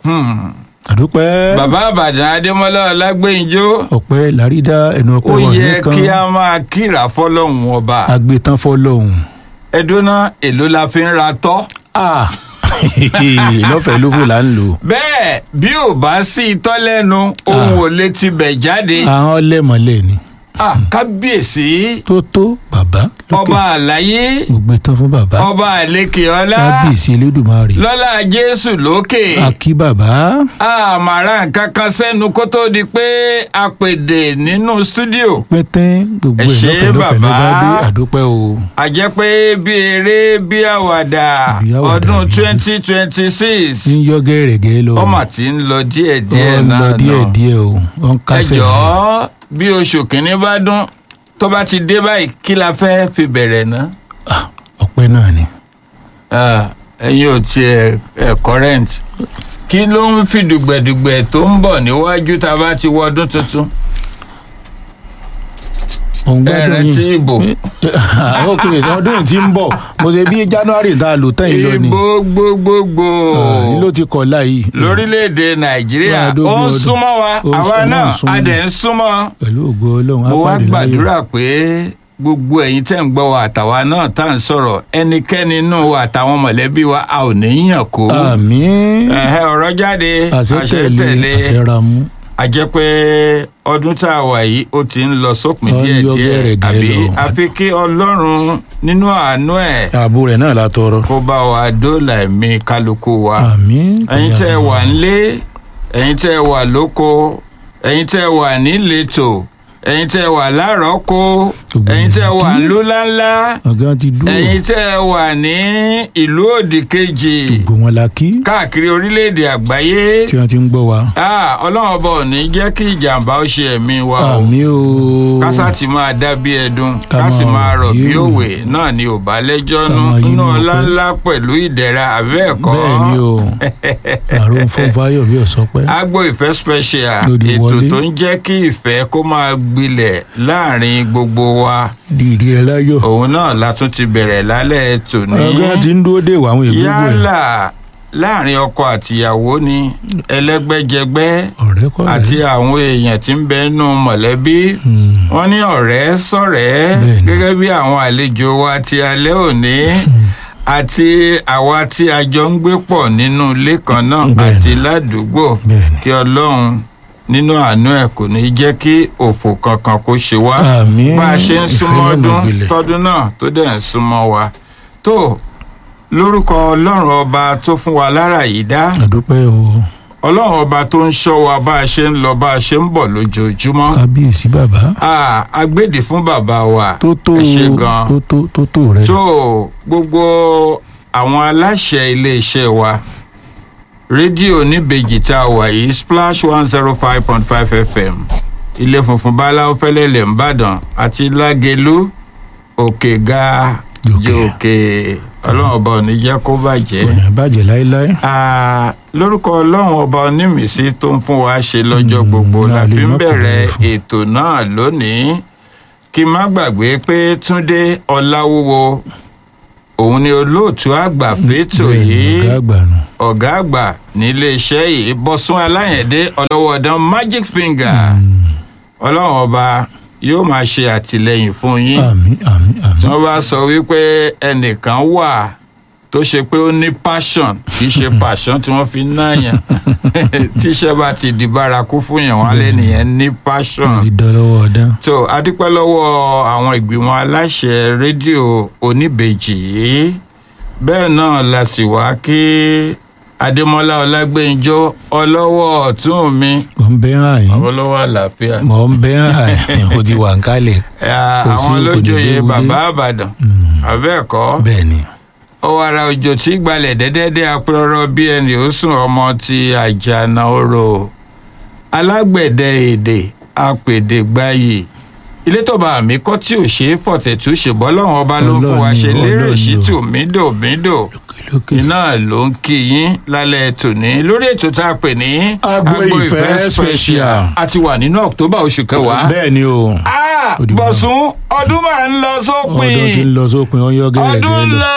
àdúpẹ́ bàbá àbàdàn adémọlá ọlágbèǹjọ ọpẹ́ làrídá ẹnu ó ọpẹ́ wọn yẹ nìkan kí a máa kíra fọ́lọ́run ọba agbétán fọlọ́hún. ẹdúná èló la fi ń ra tọ́ Ah, lọ́fẹ̀ẹ́ ló fò là ń lò. bẹ́ẹ̀ bí ò bá sí itọ́ lẹ́nu ohun ò lè ti bẹ̀ jáde àwọn lẹ́mọ̀lẹ́ ni Ah, kábíyèsí tó tó bàbá lókè ọba àlàyé mo gbé tán fún bàbá ọba àlekè ọlá kábíyèsí elédùnmarè lọ́lá jésù lókè akí bàbá àmàrà nǹkan kan sẹ́nu kó tó di pé a pèdè nínú stúdíò pẹ́tẹ́ gbogbo Ẹ ẹ̀ ṣé lọ́fẹ̀ẹ́ lọ́fẹ̀ẹ́ ló bá bàbá. dé àdúpẹ́ o. a jẹ́ pé bí eré bí àwàdà Bí àwàdà ọdún bí- twenty twenty six ń yọ gẹ́rẹ́gẹ́ lọ. ọmọ tí ń lọ díẹ̀díẹ̀ Ó ń náà lọ nà díẹ̀díẹ̀ o ó ń ẹ kásẹ̀ jọ̀ọ́ bí oṣù kìíní bá dún tó bá ti dé báyìí kí la fẹ́ fi bẹ̀rẹ̀ ná. Ah, ọpẹ́ náà ni. Ah, ẹ̀yin ò tiẹ̀ ẹ̀ current kí ló ń fi dùgbẹ̀dùgbẹ̀ tó ń bọ̀ níwájú tá a bá ti wọ ọdún tuntun òun ẹ gbádùn rántí yìí. ìbò ó kéré sí ọdún yìí tí ń bọ̀ mo ṣe bí january tá a lò tán yìí lọ ni. ìbò gbogbogbò Ah, yìí ló ti kọ̀ láyìí. lórílẹ̀‐èdè nàìjíríà Máa ó dógún ń ọdún. súnmọ́ wa Ó ń àwa súnmọ́, náà ó ń súnmọ́. a dẹ̀ ń súnmọ́ pẹ̀lú ògo ọlọ́run mo wá apáàdé láyọ̀. gbàdúrà pé gbogbo ẹ̀yin tẹ́ ń gbọ́ wa àtàwa náà tá à ń sọ̀rọ̀ ẹnikẹ́ni inú wa àtàwọn mọ̀lẹ́bí wa a ò ní yàn kó àmín ẹ̀hẹ́ ọ̀rọ̀ jáde àṣẹ tẹ̀lé àṣẹ ra mú. a jẹ́ pé ọdún tá a wà yìí ó ti ń lọ sópin Ó ń yọ díẹ̀díẹ̀ gẹ́rẹ́gẹ́ àbí lọ. àfi kí ọlọ́run nínú àánú ẹ̀ ààbò rẹ̀ náà la tọrọ. kó bá wa dóòlà ẹ̀mí kálukú wa àmín. ẹ̀yin tẹ́ ẹ wà nílé ẹ̀yin tẹ́ ẹ wà lóko ẹ̀yin tẹ́ ẹ wà níletò ẹ̀yin tẹ́ ẹ wà lárọ́kó Gbogbo ẹ̀yin tẹ́ ẹ wà ìlú. nílùú ńláńlá ọ̀gá ti dúró. ẹ̀yin tẹ́ ẹ wà ní ìlú òdì kejì gbogbo wọn la kí káàkiri orílẹ̀-èdè àgbáyé tí wọ́n ti ń gbọ́ wa. Ah, ọlọ́run ọba ò ní jẹ́ kí ìjàmbá ó ṣe ẹ̀mí wa o àmín o. kásá ti máa dá bí ẹdun Ká ká sì máa máa rọ̀ rọ̀ bí bí òwe. òwe náà ni ò bá lẹ́jọ́ Ká nú máa yí nínú mọ̀ ọlá pé- ńlá pẹ̀lú ìdẹ̀ra àbẹ́ ẹ̀kọ́ bẹ́ẹ̀ ni o àrùn fún fáyọ̀ bí ọ̀sọ́pẹ́. agbo ìfẹ́ special Lórí ètò wọlé. tó ń jẹ́ kí ìfẹ́ kó máa gbilẹ̀ láàrin gbogbo wa dìrì ẹ láyọ̀. òun náà la tún ti bẹ̀rẹ̀ lálẹ́ tòní ọ̀gá ti ń dúró dé ìwà àwọn ìgbógun ẹ̀. yálà láàrin ọkọ àtìyàwó ni ẹlẹ́gbẹ́jẹgbẹ́ ọ̀rẹ́ kọ́ rẹ̀. àti àwọn èèyàn tí ń bẹ nínú mọ̀lẹ́bí Hmm. wọ́n ní ọ̀rẹ́ sọ̀rẹ́ Bẹ́ẹ̀ni. gẹ́gẹ́ bí àwọn àlejò wa ti alẹ́ òní àti àwa tí a jọ ń gbé pọ̀ nínú ilé kan náà Bẹ́ẹ̀ni. àti ládùúgbò Bẹ́ẹ̀ni. kí ọlọ́run nínú àánú ẹ̀ kò ní jẹ́ kí òfò kankan kó ṣe wá Àmín. bá a ṣe ń Ìfẹ́ súnmọ́ náà ọdún máa gbilẹ̀. tọdún náà tó dẹ̀ ń súnmọ́ wa tó lórúkọ ọlọ́run ọba tó fún wa lára yìí dá àdúpẹ́ o ọlọ́run ọba tó ń ṣọ́ wa bá a ṣe ń lọ bá a ṣe ń bọ̀ lójoojúmọ́ kábíyèsí bàbá. Ah, agbèdè fún bàbá wa tó tó ẹ ṣe gan tó tó tó tó rẹ. tó gbogbo àwọn aláṣẹ iléeṣẹ́ wa rédíò níbejì tá a wà yìí splash one zero five point five fm ilé funfun báláwo fẹlẹ́lẹ̀ ńbàdàn àti lágẹ̀lú òkè ga Jòkè. jòkè ọlọ́run ọba ò ní jẹ́ kó bàjẹ́ kò ní bàjẹ́ láéláé. Ah, lórúkọ ọlọ́run ọba onímìísí tó ń fún wa ṣe lọ́jọ́ Mm, gbogbo la a lè fi ń má bẹ̀rẹ̀ kúrò fún. ètò náà lónìí kí n má gbàgbé pé túndé ọláwúwo òun ni olóòtú àgbà fétò Bẹ́ẹ̀ ni, yìí ọ̀gá àgbà nù. ọ̀gá àgbà níléeṣẹ́ yìí bọ́sún aláyẹ̀dé ọlọ́wọ́dán magic finger ọlọ́run ọba yóò máa ṣe àtìlẹyìn fún yín àmín àmín tí àmín. wọ́n bá sọ wípé ẹnìkan wà tó ṣe pé ó ní passion kì í ṣe passion tí wọ́n fi ń náyàn tíṣẹ́ bá ti di bárakú fún yàn wọ́n lé nìyẹn ní passion wọ́n ti dán lọ́wọ́ ọ̀dán. tó adúpẹ́ lọ́wọ́ àwọn ìgbìmọ̀ aláṣẹ rédíò oníbejì yìí bẹ́ẹ̀ náà la sì wá kí adémọlá ọlágbẹ́njọ́ ọlọ́wọ́ ọ̀tún mi mọ̀ ń bẹ́ hàn yín. ọlọ́wọ́ àlàáfíà mọ̀ ń bẹ́ hàn yín. o ti wà ń kálẹ̀. Ah, Kò sí àwọn kò ní lójooyè léwu dé. bàbá àbàdàn àbẹ́ẹ̀kọ́ bẹ́ẹ̀ ni. ọwọ́ ara òjò tí gbalẹ̀ dẹ́dẹ́dẹ́ apẹ́rọ́rọ́ bí ẹni ó sùn ọmọ ti àjànà orò alágbẹ̀dẹ èdè apèdè gbayì ilé tọba àmì kọ́ tí ò ṣe é fọ̀tẹ̀tù ṣèbọ́ lọ́wọ́n ọba ló ń fún wa ṣe Ọlọ́run ni, lérè Ọlọ́run sí ni o. tù mídò mídò lókè. iná ló ń kí yín lálẹ́ tòní lórí ètò tá a pè ní Agbo Ìfẹ́ Special. a ti wà nínú october oṣù kẹwàá bẹ́ẹ̀ ni o. Ah, Ó di bọ̀sùn ọdún máa ń lọ sópin ọdún ti ń lọ sópin ọyọ́ gẹ́gẹ́ ọdún lọ. lọ